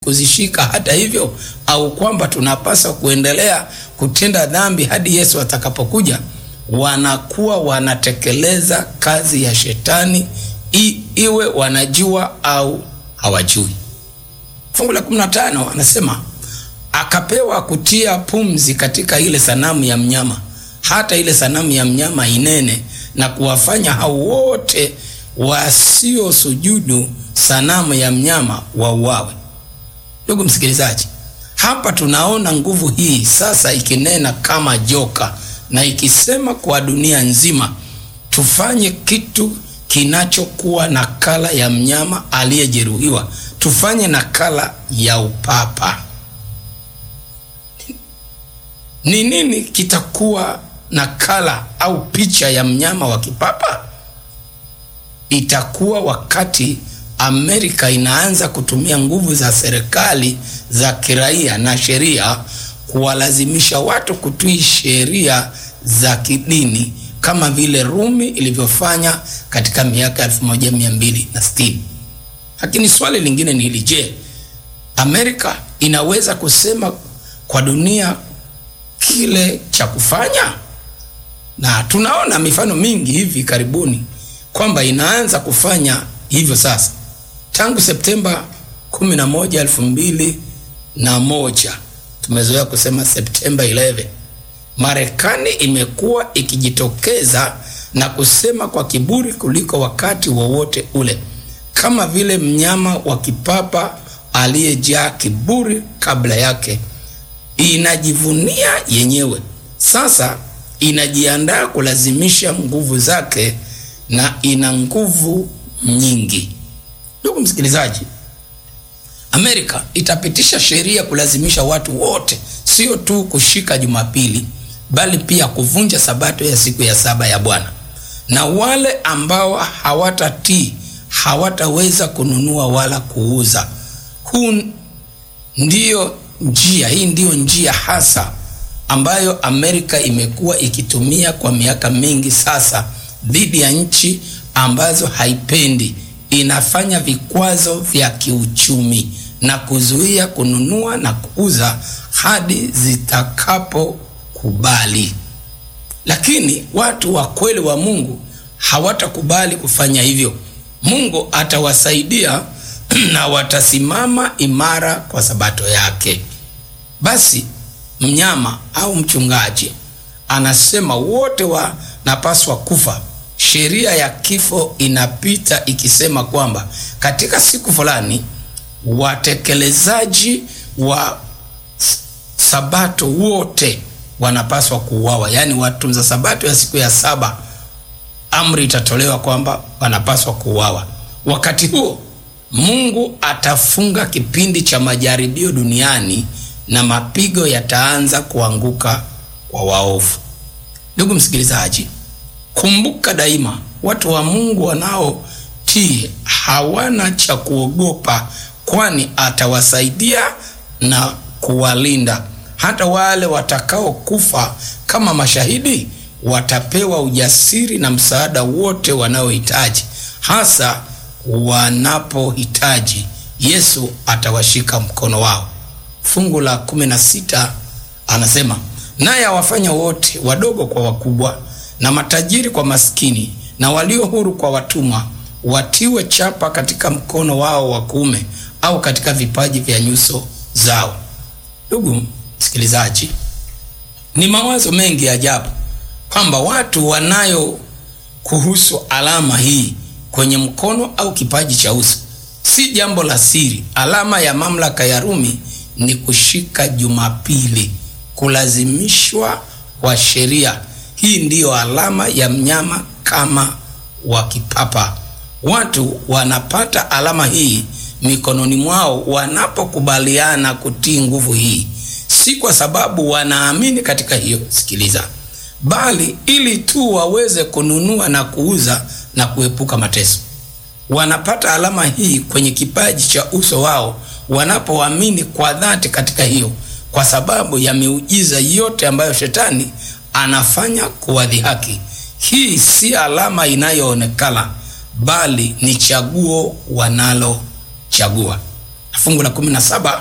kuzishika hata hivyo, au kwamba tunapaswa kuendelea kutenda dhambi hadi Yesu atakapokuja, wanakuwa wanatekeleza kazi ya shetani i, iwe wanajua au hawajui. Fungu la 15 anasema akapewa kutia pumzi katika ile sanamu ya mnyama, hata ile sanamu ya mnyama inene, na kuwafanya hao wote wasiosujudu sanamu ya mnyama wauawe. Ndugu msikilizaji, hapa tunaona nguvu hii sasa ikinena kama joka na ikisema kwa dunia nzima tufanye kitu kinachokuwa nakala ya mnyama aliyejeruhiwa, tufanye nakala ya upapa. Ni nini kitakuwa nakala au picha ya mnyama wa kipapa? Itakuwa wakati Amerika inaanza kutumia nguvu za serikali za kiraia na sheria kuwalazimisha watu kutii sheria za kidini kama vile Rumi ilivyofanya katika miaka 1260. Lakini swali lingine ni hili, je, Amerika inaweza kusema kwa dunia kile cha kufanya? Na tunaona mifano mingi hivi karibuni kwamba inaanza kufanya hivyo sasa. Tangu Septemba 11, 2001, tumezoea kusema Septemba 11, Marekani imekuwa ikijitokeza na kusema kwa kiburi kuliko wakati wowote ule, kama vile mnyama wa kipapa aliyejaa kiburi kabla yake. Inajivunia yenyewe sasa, inajiandaa kulazimisha nguvu zake, na ina nguvu nyingi. Ndugu msikilizaji, Amerika itapitisha sheria kulazimisha watu wote sio tu kushika Jumapili bali pia kuvunja sabato ya siku ya saba ya Bwana, na wale ambao hawatatii hawataweza kununua wala kuuza. Huu ndiyo njia, hii ndiyo njia hasa ambayo Amerika imekuwa ikitumia kwa miaka mingi sasa dhidi ya nchi ambazo haipendi. Inafanya vikwazo vya kiuchumi na kuzuia kununua na kuuza hadi zitakapokubali. Lakini watu wa kweli wa Mungu hawatakubali kufanya hivyo. Mungu atawasaidia na watasimama imara kwa sabato yake. Basi mnyama au mchungaji anasema wote wanapaswa kufa. Sheria ya kifo inapita ikisema kwamba katika siku fulani watekelezaji wa sabato wote wanapaswa kuuawa, yaani watunza sabato ya siku ya saba, amri itatolewa kwamba wanapaswa kuuawa. Wakati huo Mungu atafunga kipindi cha majaribio duniani na mapigo yataanza kuanguka kwa waovu. Ndugu msikilizaji, kumbuka daima, watu wa Mungu wanaotii hawana cha kuogopa, kwani atawasaidia na kuwalinda. Hata wale watakaokufa kama mashahidi watapewa ujasiri na msaada wote wanaohitaji, hasa wanapohitaji. Yesu atawashika mkono wao. Fungu la kumi na sita anasema naye awafanya wote wadogo kwa wakubwa, na matajiri kwa maskini, na walio huru kwa watumwa, watiwe chapa katika mkono wao wa kuume au katika vipaji vya nyuso zao. Ndugu msikilizaji, ni mawazo mengi ya ajabu kwamba watu wanayo kuhusu alama hii kwenye mkono au kipaji cha uso. Si jambo la siri. Alama ya mamlaka ya Rumi ni kushika Jumapili, kulazimishwa kwa sheria. Hii ndiyo alama ya mnyama kama wa kipapa. Watu wanapata alama hii mikononi mwao wanapokubaliana kutii nguvu hii, si kwa sababu wanaamini katika hiyo, sikiliza, bali ili tu waweze kununua na kuuza na kuepuka mateso. Wanapata alama hii kwenye kipaji cha uso wao wanapoamini kwa dhati katika hiyo, kwa sababu ya miujiza yote ambayo shetani anafanya kuwadhihaki. Hii si alama inayoonekana, bali ni chaguo wanalochagua. na fungu la kumi na saba